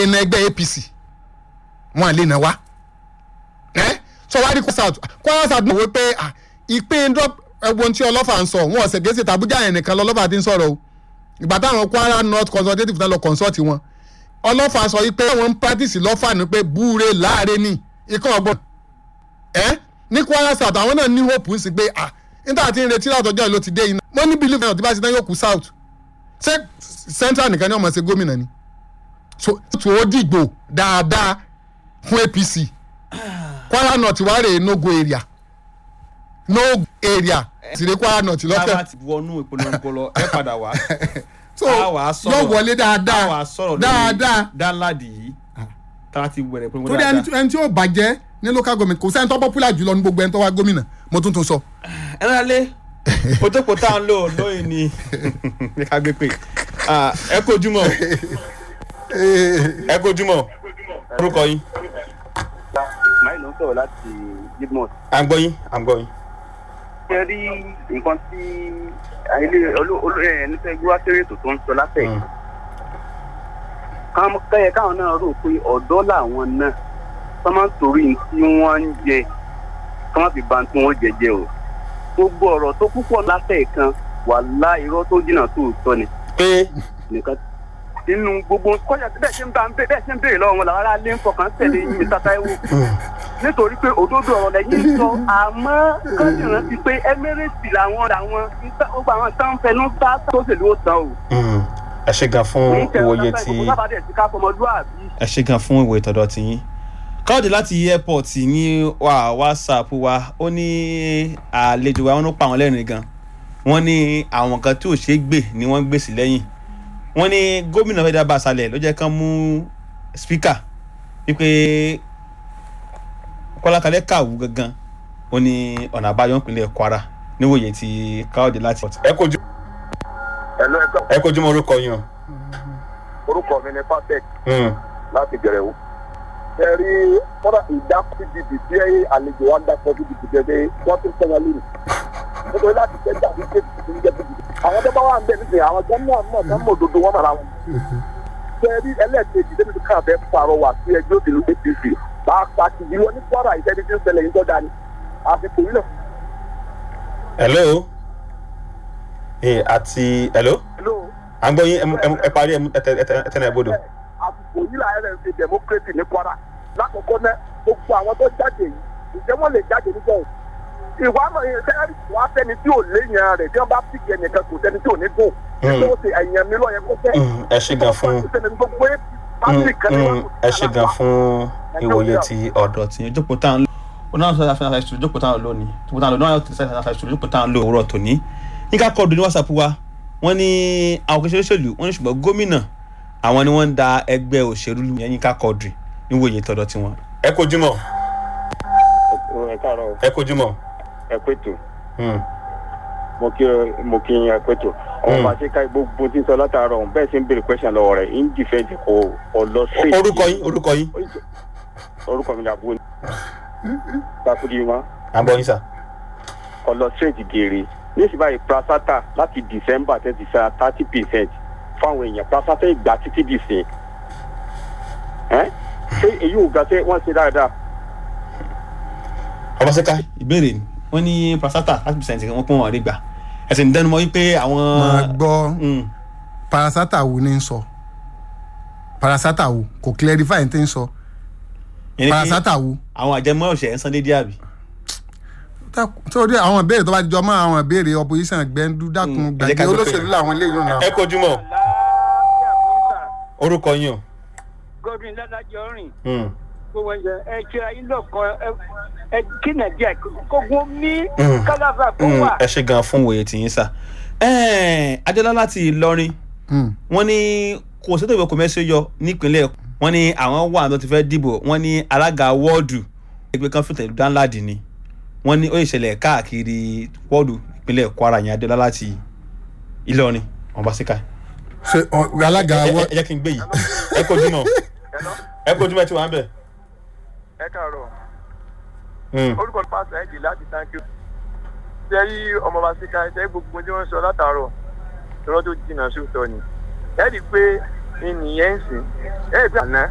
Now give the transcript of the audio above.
lè na ẹgbẹ́ apc wọn lè na wá ẹ sọ wá rí kwara south kwara south mọ̀ wípé ah, ìpín drop ẹ̀wọ̀n tí ọlọ́fà ń sọ wọn ọ̀sẹ̀ gẹ̀ẹ́sì tàbújá yẹn nìkan lọ́lọ́fà ti ń sọ̀rọ̀ o ìgbà táwọn kwara north consultative náà lọ consult wọn ọlọ́fà sọ wípé wọ́n ń practice lọ́fà ní pé búure láàrin ní ikọ̀ ọgbọ́n ẹ ní kwara south àwọn náà ní hope ń sì pé ah níta tí ń retí látọjọ́ ìlú ti dé iná mo ní believe náà tí bá ti tán yóò kú south ṣé central nìkan ni ọmọ ṣe gómìnà ni so tó o dìgbò dáadáa fún apc kwara north wà rèé no go area no area tìrẹ kwara north tá a bá lọ́fẹ̀ẹ́ ti wọnú ìpolongo lọ ẹ padà wá so a wà á sọ̀rọ̀ yóò wọlé a wà dáadáa á sọ̀rọ̀ dáadáa dáńláàdì yìí tá a ti wẹ̀rẹ̀ ìpolongo torí ẹni dáadáa. tí- ẹni tí yóò bàjẹ́ ní local government kò sẹ́ni tó popular jùlọ ní gbogbo ẹni tó wá gómìnà mo tún tún sọ. ẹ náà lé ojókòó tá à ń lò lóyìn ni ní ká gbé pé Ah, ẹ kojúmọ́ ẹ kojúmọ́ orúkọ yín máì ló ń sọ̀rọ̀ láti gidmos. à ń gbọ́ yín à ń gbọ́ yín. ṣé rí nǹkan tí ilé ẹni fẹ́ gbé wá sórí ètò tó ń sọ látẹ̀ yìí. Káwọn- kẹ́yẹ káwọn náà rò pé ọ̀dọ́ làwọn náà kọ́ máa ń torí ní tí wọ́n ń jẹ kọ́ máa fi ba tí wọ́n jẹ jẹ o. gbogbo ọ̀rọ̀ tó púpọ̀ látẹ̀ kan wàhálà irọ́ tó jìnnà tó sọ ni pé nìkan nínú gbogbo kọjá bẹ́ẹ̀ ṣe ń bá bẹ́ẹ̀ ṣe ń béèrè lọ́wọ́ wọn làwọn ará lé ń fọkàn tẹ̀lé yín ní Táíwò nítorí pé òdodo ọ̀rọ̀ lẹ́yìn ń sọ àmọ́ kọ́ńtì rántí pé Emirates làwọn làwọn gbogbo àwọn tán fẹnu bá tó ṣèlú ó tán o. ẹ ṣe gan fún ìwòye tí kò sábàdẹ̀ sí ká fọmọlúwàbí. ẹ ṣe gan fún ìwòye tọ̀dọ̀ tí yín káwọ́dé láti airport ní wà whatsapp wa ó ní àlejò wa wọn ló pa àwọn lẹ́rìn gan wọ́n ní àwọn kan tí ò ṣeé gbè ni wọ́n gbè sí lẹ́yìn wọ́n ní gómìnà fẹ́ẹ́ dábàá sálẹ̀ ló jẹ́ kán mú speaker wípé kọ́lákalẹ́ kàwú gangan ó ní ọ̀nà àbáyọ ìpínlẹ̀ kwara níwòye tí káwọ́dé láti. ẹ kojú ẹ̀lọ́ ẹ̀ka ẹ kojú mọ orúkọ yín o. orúkọ mi ni fatec láti gẹ̀rẹ́ o. ẹ rí kọ́dà ìdákọ̀ pdp tí ẹ àlejò wa ń dákọ̀ pdp gẹ́gẹ́ wọ́n ti ń sọ wọn lónìí. nítorí láti tẹ́jà ní kéèkì tó ń jẹ́ pdp. àwọn tó bá wà ń bẹ̀ nísìnyí àwọn tó ń mọ̀ mọ̀ tó ń mọ̀ òdodo wọn mọ̀ra wọn. ẹ rí ẹlẹ́ẹ̀kejì débi tó kàn fẹ́ pàrọwà sí ẹgbẹ́ òṣèlú apc pàápàá ìlú ní kwara ìṣẹ́ni tí ń ṣẹlẹ̀ yìí tó dání àsìkò yìí náà. hello ee àti hello hello à ń gbọ́ yín ẹ mú- ẹ mú- ẹ parí ẹ mú- ẹ tẹ- ẹ tẹ- ẹ tẹ́lẹ̀ ẹ bọ́dọ̀. àsìkò yìí la ẹrẹ ń ṣe democracy ní kwara lákòókò náà gbogbo àwọn tó jáde yìí ǹjẹ́ wọ́n lè jáde nígbà yìí ìwà àmọ̀ yẹn sẹ́yìn wàá fẹ́ni tí ò léèyàn rẹ̀ tí wọ́n bá pìkì ẹnìkan kò sẹ́ni tí ò ní gùn Mm. tó ṣe ẹ̀yàn mi lọ́yẹ kó fẹ́ Mm, ẹ ṣe gan fún gbogbo ẹ̀ Mm, pàṣẹ kan ní mm, ẹ ṣe gan fún ìwòye ti ọ̀dọ̀ tí ìjókòó tá à ń lò ó náà sọ àfihàn àfihàn ìṣòro ìjókòó tá à ń lò ní ìjókòó tá à ń lò náà ti sọ àfihàn ìṣòro ìjókòó tá à ń lò òwúrọ̀ tòní nígbà kọ́ọ̀dù ní whatsapp wa wọ́n ní àwọn kìí ṣe òṣèlú wọ́n ní ṣùgbọ́n gómìnà àwọn ni wọ́n ń da ẹgbẹ́ òṣèlú lu yẹn yínká kọ́ọ̀dù níwòye tọ̀dọ̀ tiwọn. ẹ kojú mọ ẹ káàárọ̀ ẹ kojú mọ. ẹ pẹ̀tù mo kí mo kí ẹ pẹ̀tù ọmọ Mm. bá ṣe ká gbogbo tí ń sọ látàárọ̀ ọ̀hún bẹ́ẹ̀ ṣe ń béèrè question lọ́wọ́ rẹ̀ ń dìfẹ́ǹdì kò kò lọ sí. orúkọ yín orúkọ yín orúkọ mi ni àbúrò takudi ma à ń gbọ́ yín sà. kò lọ straight gèrè níṣì báyìí prasata láti december thirty five thirty percent fáwọn èèyàn prasata ìgbà títí dì sí ẹ ṣé èyí ò ga ṣé wọ́n ṣe dáadáa. ọbaṣẹ́ká ìbéèrè ni wọ́n ní prasata thirty percent wọ́n pọ́n wọn rí gbà ẹ̀sìn dẹnumọ́ wípé àwọn. máa gbọ́ Mm. parasata wo ni ń sọ parasata wo kò clarify ní ti ń sọ Yẹn ni pé parasata wo àwọn àjẹmọ́ ọ̀sẹ̀ ń san déédéé àbí. sórí àwọn ìbéèrè tó bá jọ mọ́ àwọn ìbéèrè opposition gbẹ́ndú dákun Mm, ẹ jẹ́ ká gbàgbé gbé olóṣèlú pé- làwọn eléyìí náà. ẹ kojú mọ orúkọ yín o. godwin ládàjọ rìn Mm. gbogbo ẹjẹ ẹ ṣe ayé lọkàn ẹ kí nàìjíríà kógun ní Mm. kálàfà kó Mm, wà. ẹ ṣe gan fún òye tìyín sà. adéọlá láti ìlọrin Mm. wọ́n ní kò sẹ́tò ìwé kọ́mẹ́sì yọ nípínlẹ̀ wọ́n ní àwọn wà tó ti fẹ́ dìbò wọ́n ní alága wọ́ọ̀dù ẹgbẹ́ kan fún tẹ̀lé dánláàdì ni wọ́n ní ó ìṣẹ̀lẹ̀ káàkiri wọ́ọ̀dù ìpínlẹ̀ kwara yẹn adéọlá láti ìlọrin wọn bá síkà. ṣe ọ- alága ẹ wọ ẹ jẹ́ kí n gbé yìí ẹ kojú mọ́ ẹ kojú mọ́ ẹ ti wà ń bẹ̀. ẹ káàárọ̀ Mm. orúkọ pásítọ̀ ẹ̀jì láti thank you. ṣé rí ọmọ bá síka ṣe gbogbo tí wọ́n sọ látàárọ̀ lọ́rọ́ tó jìnnà sóòótọ́ ni. ẹ rí i pé ìnìyẹn ń sìn ẹ rí i pé àná